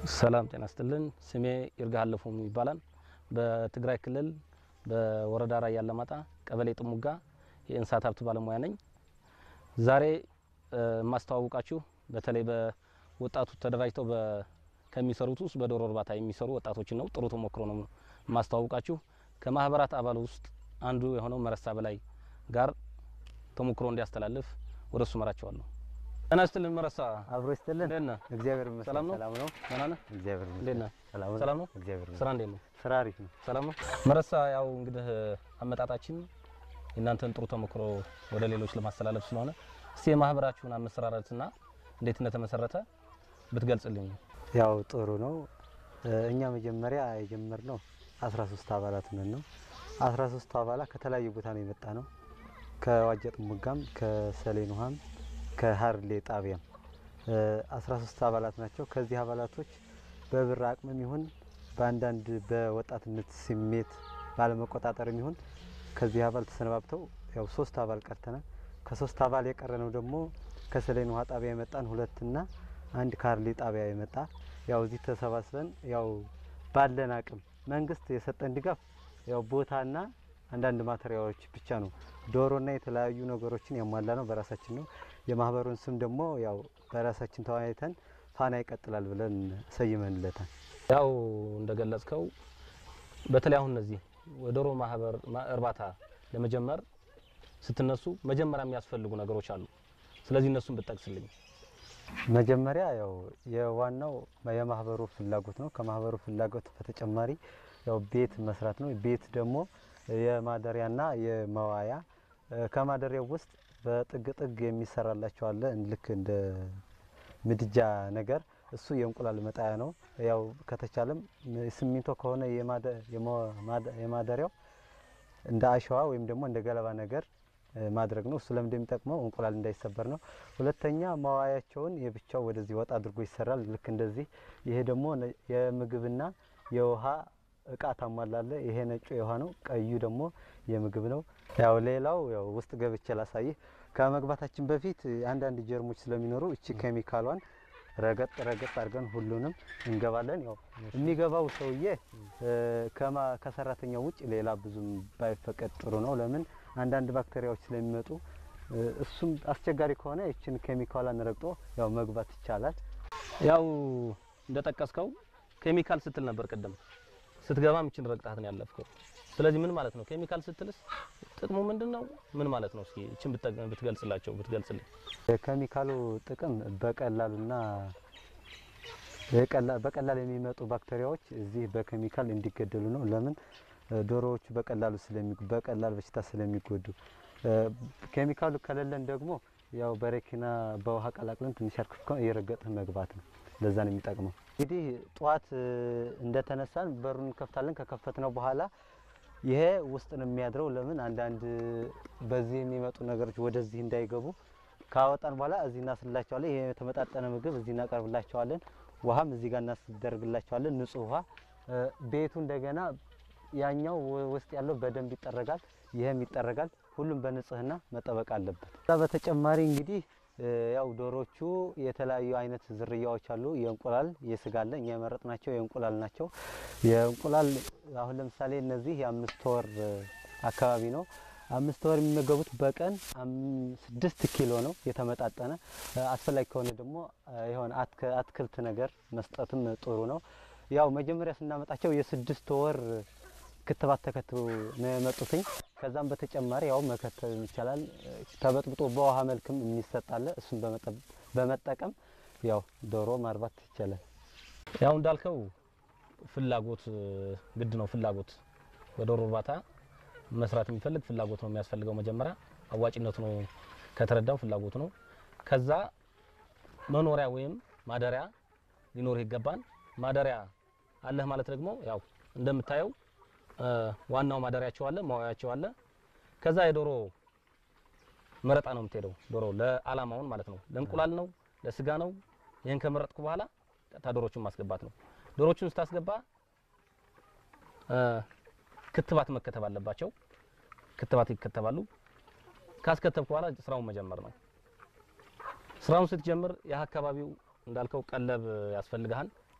ሰላም ጤና ስጥልን። ስሜ ይርጋ አለፎም ይባላል። በትግራይ ክልል በወረዳ ራያ አላማጣ ቀበሌ ጥሙጋ የእንስሳት ሀብት ባለሙያ ነኝ። ዛሬ የማስተዋውቃችሁ በተለይ በወጣቱ ተደራጅተው ከሚሰሩት ውስጥ በዶሮ እርባታ የሚሰሩ ወጣቶችን ነው። ጥሩ ተሞክሮ ነው የማስተዋውቃችሁ። ከማህበራት አባል ውስጥ አንዱ የሆነው መረሳ በላይ ጋር ተሞክሮ እንዲያስተላልፍ ወደ እሱ መራቸዋለሁ። ጤና ይስጥልን መረሳ። አብሮ ይስጥልን። እንዴት ነህ? እግዚአብሔር ይመስገን ሰላም ነው? ሰላም ነው። ደህና ነህ? እግዚአብሔር እንዴት ይመስገን ነህ? ሰላም ነው። ሰላም ነው? እግዚአብሔር ስራ ይመስገን እንዴት ነው? ስራ አሪፍ ነው። ሰላም ነው። መረሳ ያው እንግዲህ አመጣጣችን የእናንተን ጥሩ ተሞክሮ ወደ ሌሎች ለማስተላለፍ ስለሆነ እስቲ የማህበራችሁን አመሰራረትና እንዴት እንደተመሰረተ ብትገልጽልኝ። ያው ጥሩ ነው። እኛ መጀመሪያ የጀመርነው 13 አባላት ነን ነው። 13ቱ አባላት ከተለያዩ ቦታ ነው የመጣ ነው። ከዋጀ ጥሙጋም፣ ከሰሌን ውሃም፣ ከሀርሌ ጣቢያም 13 አባላት ናቸው። ከዚህ አባላቶች በብር አቅምም ይሁን በአንዳንድ በወጣትነት ስሜት ባለመቆጣጠርም ይሁን ከዚህ አባል ተሰነባብተው ያው ሶስት አባል ቀርተናል። ከሶስት አባል የቀረነው ደግሞ ከሰሌን ውሃ ጣቢያ የመጣን ሁለትና አንድ ካርሊ ጣቢያ የመጣ ያው እዚህ ተሰባስበን ያው ባለን አቅም መንግስት የሰጠን ድጋፍ ያው ቦታና አንዳንድ ማቴሪያሎች ብቻ ነው። ዶሮና የተለያዩ ነገሮችን ያሟላ ነው በራሳችን ነው። የማህበሩን ስም ደግሞ ያው በራሳችን ተወያይተን ፋና ይቀጥላል ብለን ሰይመንለታል። ያው እንደገለጽከው በተለይ አሁን እነዚህ የዶሮ ማህበር እርባታ ለመጀመር ስትነሱ መጀመሪያ የሚያስፈልጉ ነገሮች አሉ። ስለዚህ እነሱን ብትጠቅስልኝ። መጀመሪያ ያው የዋናው የማህበሩ ፍላጎት ነው። ከማህበሩ ፍላጎት በተጨማሪ ያው ቤት መስራት ነው። ቤት ደግሞ የማደሪያና የመዋያ ከማደሪያው ውስጥ በጥግ ጥግ የሚሰራላቸው አለ ልክ እንደ ምድጃ ነገር እሱ የእንቁላል መጣያ ነው። ያው ከተቻለም ሲሚንቶ ከሆነ የማደሪያው እንደ አሸዋ ወይም ደግሞ እንደ ገለባ ነገር ማድረግ ነው። እሱ ለምን እንደሚጠቅመው እንቁላል እንዳይሰበር ነው። ሁለተኛ መዋያቸውን የብቻው ወደዚህ ወጣ አድርጎ ይሰራል። ልክ እንደዚህ። ይሄ ደግሞ የምግብና የውሃ እቃ ታሟላለ። ይሄ ነጩ የውሃ ነው፣ ቀዩ ደግሞ የምግብ ነው። ያው ሌላው ያው ውስጥ ገብቼ ላሳይህ። ከመግባታችን በፊት አንዳንድ ጀርሞች ስለሚኖሩ እቺ ኬሚካሏን ረገጥ ረገጥ አድርገን ሁሉንም እንገባለን። ያው የሚገባው ሰውዬ ከማ ከሰራተኛው ውጭ ሌላ ብዙም ባይፈቀድ ጥሩ ነው። ለምን አንዳንድ ባክቴሪያዎች ስለሚመጡ እሱም አስቸጋሪ ከሆነ ይችን ኬሚካሏን ረግጦ ያው መግባት ይቻላል። ያው እንደጠቀስከው ኬሚካል ስትል ነበር ቅድም። ስትገባም ይችን ረግጣት ነው ያለፍከው። ስለዚህ ምን ማለት ነው? ኬሚካል ስትልስ ጥቅሙ ምንድን ነው? ምን ማለት ነው? እስኪ ይችን ብትገልጽላቸው ብትገልጽልኝ። የኬሚካሉ ጥቅም በቀላሉና በቀላል የሚመጡ ባክቴሪያዎች እዚህ በኬሚካል እንዲገደሉ ነው። ለምን ዶሮዎቹ በቀላሉ ስለሚ በቀላል በሽታ ስለሚጎዱ፣ ኬሚካሉ ከሌለን ደግሞ ያው በረኪና በውሃ ቀላቅለን ትንሽ አርከፍከን እየረገጥን መግባት ነው። ለዛ ነው የሚጠቅመው። እንግዲህ ጠዋት እንደተነሳን በሩን እንከፍታለን። ከከፈትነው በኋላ ይሄ ውስጥ ነው የሚያድረው። ለምን አንዳንድ በዚህ የሚመጡ ነገሮች ወደዚህ እንዳይገቡ ካወጣን በኋላ እዚህ እናስላቸዋለን። ይሄ የተመጣጠነ ምግብ እዚህ እናቀርብላቸዋለን። ውሃም እዚህ ጋር እናስደርግላቸዋለን፣ ንጹህ ውሃ። ቤቱ እንደገና ያኛው ውስጥ ያለው በደንብ ይጠረጋል፣ ይሄም ይጠረጋል። ሁሉም በንጽህና መጠበቅ አለበት። ከዛ በተጨማሪ እንግዲህ ያው ዶሮቹ የተለያዩ አይነት ዝርያዎች አሉ። የእንቁላል የስጋ አለ። እኛ የመረጥናቸው የእንቁላል ናቸው። የእንቁላል አሁን ለምሳሌ እነዚህ የአምስት ወር አካባቢ ነው። አምስት ወር የሚመገቡት በቀን ስድስት ኪሎ ነው የተመጣጠነ። አስፈላጊ ከሆነ ደግሞ የሆነ አትክልት ነገር መስጠትም ጥሩ ነው። ያው መጀመሪያ ስናመጣቸው የስድስት ወር ክትባት ተከትሎ ነው የመጡትኝ። ከዛም በተጨማሪ ያው መከተብ ይቻላል። ተበጥብጦ በውሃ መልክም የሚሰጣለ እሱን በመጠቀም ያው ዶሮ ማርባት ይቻላል። ያው እንዳልከው ፍላጎት ግድ ነው። ፍላጎት በዶሮ እርባታ መስራት የሚፈልግ ፍላጎት ነው የሚያስፈልገው። መጀመሪያ አዋጭነቱ ነው ከተረዳው ፍላጎት ነው። ከዛ መኖሪያ ወይም ማደሪያ ሊኖርህ ይገባል። ማደሪያ አለህ ማለት ደግሞ ያው እንደምታየው ዋናው ማደሪያቸው አለ፣ ማዋያቸው አለ። ከዛ የዶሮ መረጣ ነው የምትሄደው። ዶሮ ለአላማውን ማለት ነው፣ ለእንቁላል ነው፣ ለስጋ ነው። ይህን ከመረጥኩ በኋላ ቀጥታ ዶሮቹን ማስገባት ነው። ዶሮቹን ስታስገባ ክትባት መከተብ አለባቸው። ክትባት ይከተባሉ። ካስከተብኩ በኋላ ስራውን መጀመር ነው። ስራውን ስትጀምር ይህ አካባቢው እንዳልከው ቀለብ ያስፈልግሃል።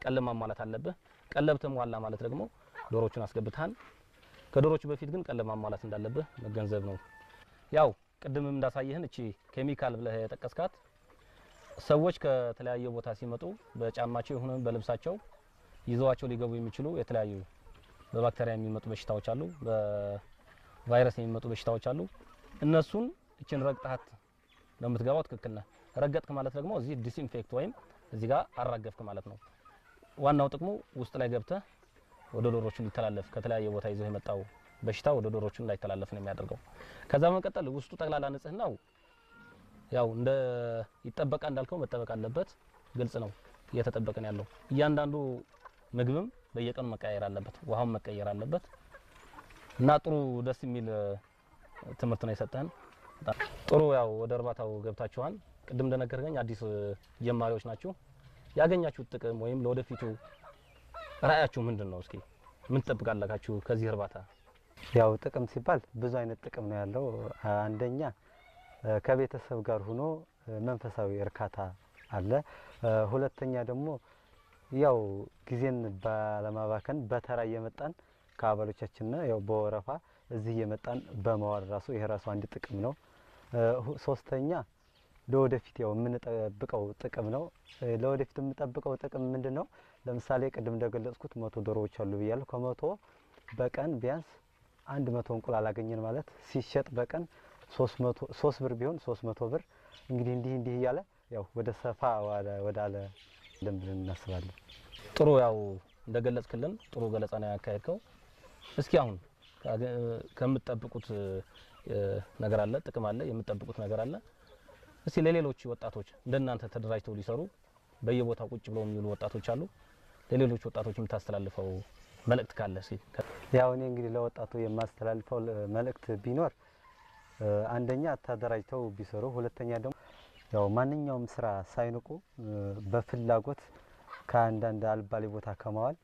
ቀለብ ማሟላት አለብህ። ቀለብ ተሟላ ማለት ደግሞ ዶሮዎቹን አስገብተሃል። ከዶሮቹ በፊት ግን ቀለብ ማሟላት እንዳለብህ መገንዘብ ነው። ያው ቅድምም እንዳሳየህን እቺ ኬሚካል ብለህ የጠቀስካት ሰዎች ከተለያየ ቦታ ሲመጡ በጫማቸው ይሁን በልብሳቸው ይዘዋቸው ሊገቡ የሚችሉ የተለያዩ በባክቴሪያ የሚመጡ በሽታዎች አሉ፣ በቫይረስ የሚመጡ በሽታዎች አሉ። እነሱን እችን ረግጣት ነው የምትገባው። ትክክል ነህ። ረገጥክ ማለት ደግሞ እዚህ ዲስኢንፌክት ወይም እዚህ ጋር አራገፍክ ማለት ነው። ዋናው ጥቅሙ ውስጥ ላይ ገብተህ ወደ ዶሮቹ ሊተላለፍ ከተለያየ ቦታ ይዘው የመጣው በሽታ ወደ ዶሮቹ እንዳይተላለፍ ነው የሚያደርገው። ከዛ በመቀጠል ውስጡ ጠቅላላ ንጽህናው ያው እንደ ይጠበቃ እንዳልከው መጠበቅ አለበት። ግልጽ ነው፣ እየተጠበቀ ነው ያለው። እያንዳንዱ ምግብም በየቀኑ መቀየር አለበት፣ ውሃውን መቀየር አለበት እና ጥሩ ደስ የሚል ትምህርት ነው የሰጠህን። በጣም ጥሩ። ያው ወደ እርባታው ገብታችኋል። ቅድም እንደነገርከኝ አዲስ ጀማሪዎች ናችሁ። ያገኛችሁት ጥቅም ወይም ለወደፊቱ ራዕያችሁ ምንድን ነው? እስኪ ምን ትጠብቃላችሁ ከዚህ እርባታ? ያው ጥቅም ሲባል ብዙ አይነት ጥቅም ነው ያለው። አንደኛ ከቤተሰብ ጋር ሆኖ መንፈሳዊ እርካታ አለ። ሁለተኛ ደግሞ ያው ጊዜን ባለማባከን በተራ እየመጣን ከአባሎቻችንና ያው በወረፋ እዚህ እየመጣን በመዋል ራሱ ይሄ ራሱ አንድ ጥቅም ነው። ሶስተኛ ለወደፊት ያው የምንጠብቀው ጥቅም ነው። ለወደፊት የምንጠብቀው ጥቅም ምንድን ነው? ለምሳሌ ቅድም እንደገለጽኩት መቶ ዶሮዎች አሉ ብያለሁ። ከመቶ በቀን ቢያንስ አንድ መቶ እንቁላል አገኘን ማለት ሲሸጥ በቀን ሶስት ብር ቢሆን ሶስት መቶ ብር እንግዲህ እንዲህ እንዲህ እያለ ያው ወደ ሰፋ ወደ አለ ለም ብለን እናስባለን። ጥሩ ያው እንደገለጽክልን ጥሩ ገለጻ ነው ያካሄድከው። እስኪ አሁን ከምትጠብቁት ነገር አለ፣ ጥቅም አለ፣ የምትጠብቁት ነገር አለ። እስቲ ለሌሎች ወጣቶች እንደናንተ ተደራጅተው ሊሰሩ በየቦታው ቁጭ ብለው የሚውሉ ወጣቶች አሉ። ለሌሎች ወጣቶች የምታስተላልፈው መልእክት ካለ እስኪ። ያው እኔ እንግዲህ ለወጣቱ የማስተላልፈው መልእክት ቢኖር አንደኛ ተደራጅተው ቢሰሩ፣ ሁለተኛ ደግሞ ያው ማንኛውም ስራ ሳይንቁ በፍላጎት ከአንዳንድ አልባሌ ቦታ ከማዋል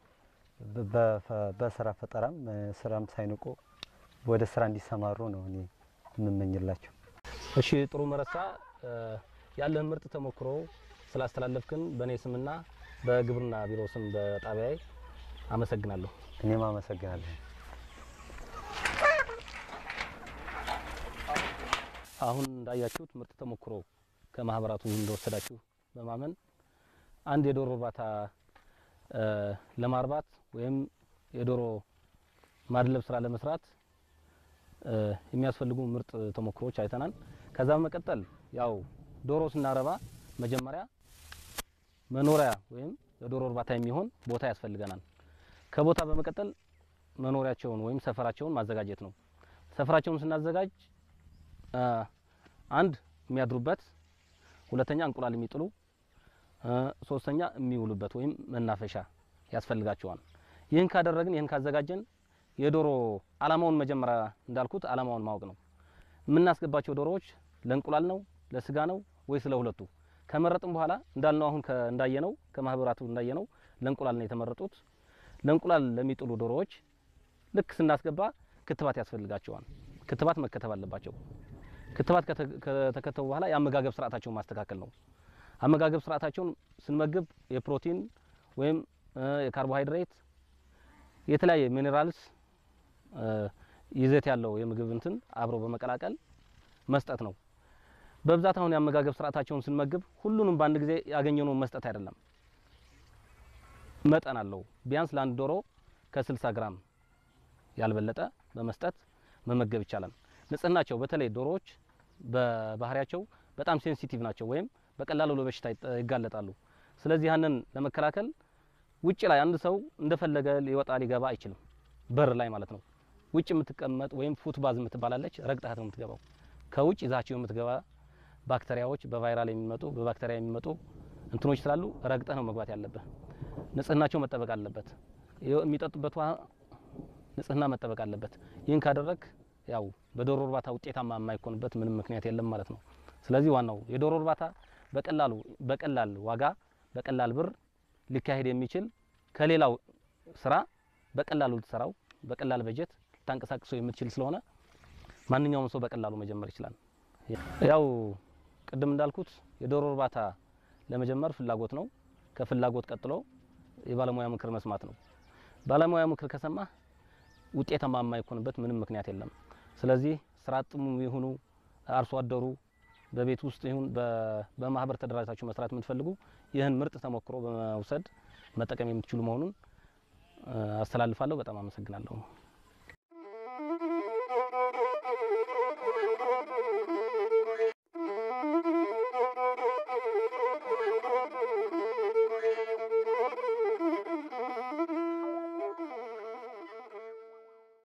በስራ ፈጠራም ስራም ሳይንቁ ወደ ስራ እንዲሰማሩ ነው እኔ የምመኝላቸው። እሺ ጥሩ መረሳ፣ ያለህን ምርጥ ተሞክሮ ስላስተላለፍክን በእኔ ስምና በግብርና ቢሮ ስም በጣቢያዬ አመሰግናለሁ። እኔም አመሰግናለሁ። አሁን እንዳያችሁት ምርጥ ተሞክሮ ከማህበራቱ እንደወሰዳችሁ በማመን አንድ የዶሮ እርባታ ለማርባት ወይም የዶሮ ማድለብ ስራ ለመስራት የሚያስፈልጉ ምርጥ ተሞክሮዎች አይተናል። ከዛ በመቀጠል ያው ዶሮ ስናረባ መጀመሪያ መኖሪያ ወይም ለዶሮ እርባታ የሚሆን ቦታ ያስፈልገናል። ከቦታ በመቀጠል መኖሪያቸውን ወይም ሰፈራቸውን ማዘጋጀት ነው። ሰፈራቸውን ስናዘጋጅ አንድ የሚያድሩበት፣ ሁለተኛ እንቁላል የሚጥሉ፣ ሶስተኛ የሚውሉበት ወይም መናፈሻ ያስፈልጋቸዋል። ይህን ካደረግን ይህን ካዘጋጀን የዶሮ አላማውን መጀመሪያ እንዳልኩት አላማውን ማወቅ ነው። የምናስገባቸው ዶሮዎች ለእንቁላል ነው ለስጋ ነው ወይስ ለሁለቱ? ከመረጥን በኋላ እንዳልነው አሁን እንዳየነው ከማህበራቱ እንዳየነው ለእንቁላል ነው የተመረጡት። ለእንቁላል ለሚጥሉ ዶሮዎች ልክ ስናስገባ ክትባት ያስፈልጋቸዋል። ክትባት መከተብ አለባቸው። ክትባት ከተከተቡ በኋላ የአመጋገብ ስርዓታቸውን ማስተካከል ነው። አመጋገብ ስርዓታቸውን ስንመግብ የፕሮቲን ወይም የካርቦሃይድሬት የተለያየ ሚኔራልስ ይዘት ያለው የምግብ እንትን አብሮ በመቀላቀል መስጠት ነው። በብዛት አሁን የአመጋገብ ስርዓታቸውን ስንመግብ ሁሉንም በአንድ ጊዜ ያገኘነውን መስጠት አይደለም፣ መጠን አለው። ቢያንስ ለአንድ ዶሮ ከ60 ግራም ያልበለጠ በመስጠት መመገብ ይቻላል። ንጽህናቸው በተለይ ዶሮዎች በባህሪያቸው በጣም ሴንሲቲቭ ናቸው ወይም በቀላሉ ለበሽታ ይጋለጣሉ። ስለዚህ ያንን ለመከላከል ውጭ ላይ አንድ ሰው እንደፈለገ ሊወጣ ሊገባ አይችልም፣ በር ላይ ማለት ነው። ውጭ የምትቀመጥ ወይም ፉትባዝ የምትባላለች ረግጣት ነው የምትገባው። ከውጭ ይዛቸው የምትገባ ባክቴሪያዎች በቫይራል የሚመጡ በባክቴሪያ የሚመጡ እንትኖች ስላሉ ረግጠህ ነው መግባት ያለብህ። ንጽህናቸው መጠበቅ አለበት። የሚጠጡበት ውሃ ንጽህና መጠበቅ አለበት። ይህን ካደረግ ያው በዶሮ እርባታ ውጤታማ የማይኮንበት ምንም ምክንያት የለም ማለት ነው። ስለዚህ ዋናው የዶሮ እርባታ በቀላሉ በቀላል ዋጋ በቀላል ብር ሊካሄድ የሚችል ከሌላው ስራ በቀላሉ ልትሰራው በቀላል በጀት ልታንቀሳቅሰው የምትችል ስለሆነ ማንኛውም ሰው በቀላሉ መጀመር ይችላል። ያው ቅድም እንዳልኩት የዶሮ እርባታ ለመጀመር ፍላጎት ነው። ከፍላጎት ቀጥሎ የባለሙያ ምክር መስማት ነው። ባለሙያ ምክር ከሰማህ ውጤታማ የማይኮንበት ምንም ምክንያት የለም። ስለዚህ ስራ አጥሙ ይሁኑ አርሶ አደሩ በቤት ውስጥ ይሁን በ- በማህበር ተደራጅታችሁ መስራት የምትፈልጉ ይህን ምርጥ ተሞክሮ በመውሰድ መጠቀም የምትችሉ መሆኑን እ፣ አስተላልፋለሁ። በጣም አመሰግናለሁ።